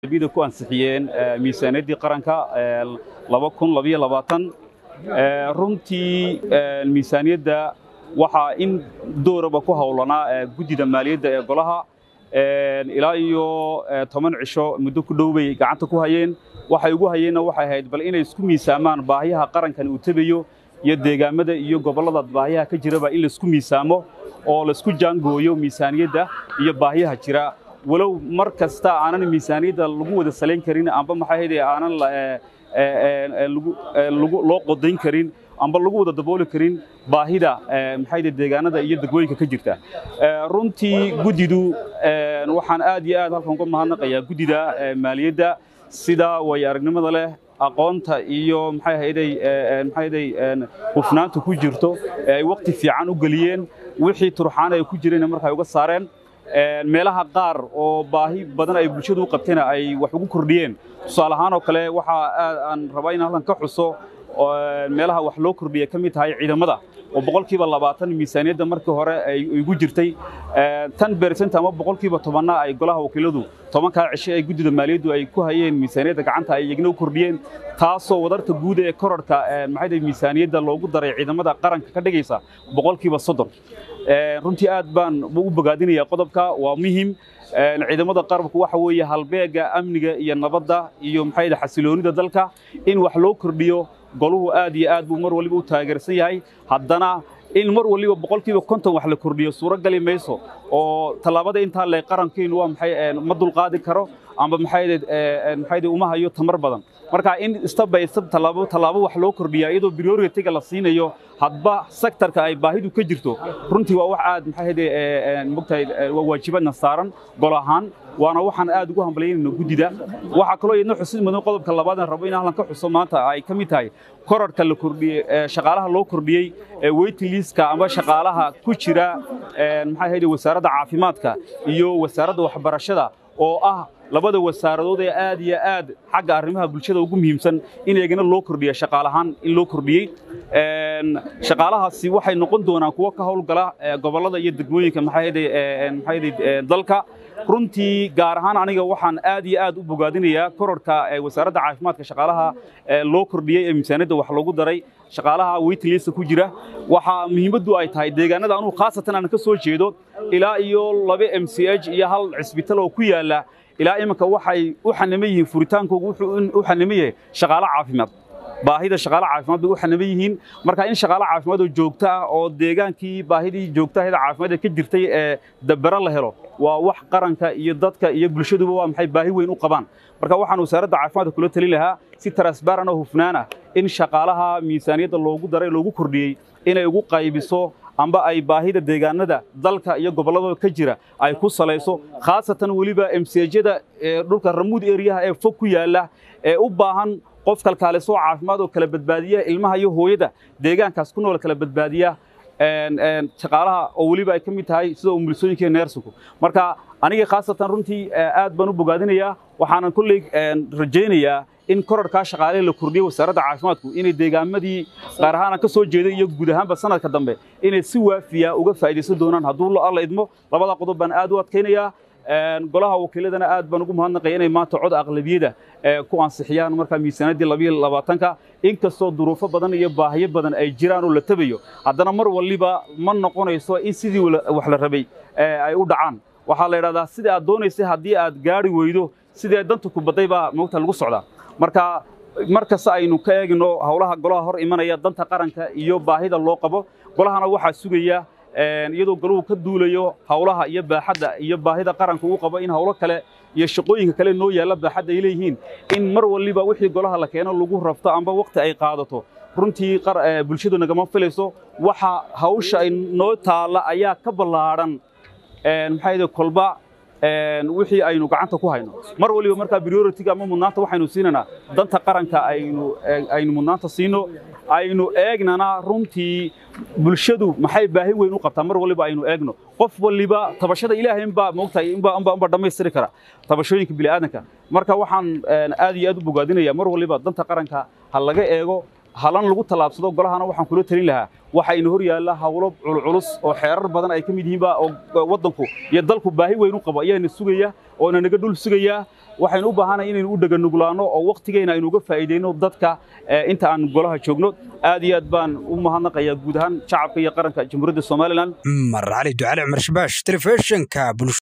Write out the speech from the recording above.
bida ku ansixiyeen miisaaniyaddii qaranka laba kun labayo labaatan runtii miisaaniyadda waxaa in dooraba ku howlanaa guddida maaliyadda ee golaha ilaa iyo toban cisho muddo ku dhow bay gacanta ku hayeen waxay ugu hayeenna waxay ahayd bal inay isku miisaamaan baahiyaha qarankan uu tebayo iyo deegaamada iyo gobollada baahiyaha ka jiraba in laisku miisaamo oo laisku jaangooyo miisaaniyadda iyo baahiyaha jira walow mar kasta aanan miisaaniyadda lagu wada salayn karin amba maxay ahayd aanan loo qodayn karin amba lagu wada dabooli karin baahida maxay deegaanada iyo degmooyinka ka jirta runtii guddidu waxaan aad iyo aad halkan uga mahadnaqayaa guddida maaliyadda sida way aragnimada leh aqoonta iyo maxay ahayday maxay ahayday hufnaanta ku jirto ee ay waqti fiican u geliyeen wixii turxaan ay ku jireen markay uga saareen meelaha qaar oo baahi badan ay bulshadu u qabtayna ay wax ugu kordhiyeen tusaale ahaan oo kale waxa aan rabaa in halkan ka xuso meelaha wax loo kordhiya ka mid tahay ciidamada oo boqolkiiba labaatan miisaaniyadda markii hore ay igu jirtay tan bersent ama boqolkiiba tobanna ay golaha wakiiladu tobankaa cishe ay guddida maaliyaddu ay ku hayeen miisaaniyadda gacanta ay iyagna u kordhiyeen taasoo wadarta guud ee kororhka maxay miisaaniyadda loogu daray ciidamada qaranka ka dhigaysa boqolkiiba soddon runtii aad baan u bogaadinayaa qodobka waa muhim ciidamada qarabku waxa weeye halbeega amniga iyo nabadda iyo maxay xasiloonida dalka in wax loo kordhiyo goluhu aad iyo aad buu mar waliba u taageersan yahay haddana in mar waliba boqolkiiba konton wax la kordhiyo suuro gali mayso oo tallaabada intaa le qarankeenu waa maxay ma dulqaadi karo amba maxay maxay uma hayo tamar badan marka in step by step tallaabo tallaabo wax loo kordhiya iyadoo priority-ga la siinayo hadba sektorka ay baahidu ka jirto runtii waa wax aad maxay ahayde mogtahay waa waajibadna saaran gol ahaan waana waxaan aad ugu hambalyaynayno guddida waxaa kaloo iyadna xusid mudan qodobka labaadna rabo in halkan ka xuso maanta ay ka mid tahay kororhka la kordhiyey shaqaalaha loo kordhiyey waiting listka ama shaqaalaha ku jira maxay ahayde wasaaradda caafimaadka iyo wasaaradda waxbarashada oo ah labada wasaaradood ee aad iyo aad xagga arrimaha bulshada ugu muhiimsan in eegana loo kordhiya shaqaalahaan in loo kordhiyey shaqaalahaasi waxay noqon doonaan kuwo ka howlgala gobollada iyo degmooyinka maxay dalka runtii gaar ahaan aniga waxaan aad iyo aad u bogaadinayaa kororhka wasaaradda caafimaadka shaqaalaha loo kordhiyey ee miisaaniyadda wax loogu daray shaqaalaha waitlista ku jira waxaa muhiimaddu ay tahay deegaanada anugu khaasatan aan ka soo jeedo ilaa iyo laba m c h iyo hal cisbital oo ku yaala ilaa iminka waxay u xanima yihiin furitaankoogu wuxuu u xanima yahay shaqaalo caafimaad baahida shaqaale caafimaad bay u xanima yihiin marka in shaqaale caafimaad oo joogto ah oo deegaankii baahidii joogtaheeda caafimaad ee ka jirtay ee dabbero la helo waa wax qaranka iyo dadka iyo bulshaduba waa maxay baahi weyn u qabaan marka waxaan wasaaradda caafimaadka kula talin lahaa si transbaran oo hufnaan ah in shaqaalaha miisaaniyadda loogu daray loogu kordhiyey inay ugu qaybiso amba ay baahida deegaanada dalka iyo gobolladooda ka jira ay ku salayso khaasatan weliba emsejyada dhulka ramuud eriyaha ee fog ku yaalla ee u baahan qof kalkaalisoo caafimaad oo kala badbaadiya ilmaha iyo hooyada deegaankaas ku nool kala badbaadiya shaqaalaha oo weliba ay ka mid tahay sida umulisooyinka iyo neersinku marka aniga khaasatan runtii aad baan u bogaadinayaa waxaanan kolley rajaynayaa in korarkaa shaqaale la kordhiyey wasaaradda caafimaadku inay deegaamadii qaar ahaan ka soo jeeday iyo guud ahaanba sanadka dambe inay si waafiya uga faa'iidaysan doonaan hadduu alla idmo labada qodob baan aad u adkaynayaa golaha wakiiladana aad baan ugu mahadnaqaya inay maanta cod aqlabiyada ku ansixiyaan markaa miisaanaddii labayo labaatanka inkastoo duruufo badan iyo baahiyo badan ay jiraan oo la tabayo haddana mar waliba ma noqonayso in sidii wax la rabay ay u dhacaan waxaa la idhahdaa sidii aad doonaysay haddii aad gaari weydo sidii danta ku badday baa moogta lagu socdaa marka mar kasta aynu ka eegno howlaha golaha hor imanaya danta qaranka iyo baahida loo qabo golahana waxaa sugaya iyadoo goluhu ka duulayo howlaha iyo baaxadda iyo baahida qaranka uu qabo in howlo kale iyo shaqooyinka kale noo yaalla baaxadda ay leeyihiin in mar waliba wixii golaha la keeno lagu rafto amba waqti ay qaadato runtii bulshadu nagama filayso waxa hawsha ay noo taalla ayaa ka ballaadhan maxaa kolba wixii aynu gacanta ku hayno mar waliba markaa priority-ga ama mudnaanta waxaynu siinaynaa danta qaranka aynu aynu mudnaanta siino aynu eegnana runtii bulshadu maxay baahi weyn u qabtaa mar waliba aynu eegno qof waliba tabashada ilaahay inbaa moogtahay inbaa inbaa inbaa dhammaystiri kara tabashooyinka bini'aadanka marka waxaan aad iyo aad u bogaadinayaa mar waliba danta qaranka ha laga eego halan lagu tallaabsado golahana waxaan kula talin lahaa waxayna hor yaalla hawlo culculus oo xeerar badan ay ka mid yihiinba oo waddanku iyo dalku baahi weyn u qabo ayaana sugaya oo ina naga dhul sugaya waxaynu u baahanahay inaynu u dheganuglaanno oo wakhtigeyna aynu uga faa'iidayno dadka inta aan golaha joogno aad iyo aad baan u mahadnaqayaa guud ahaan shacabka iyo qaranka jamhuuriyadda somalilan cumar cali ducale cumar shabaash telefishinka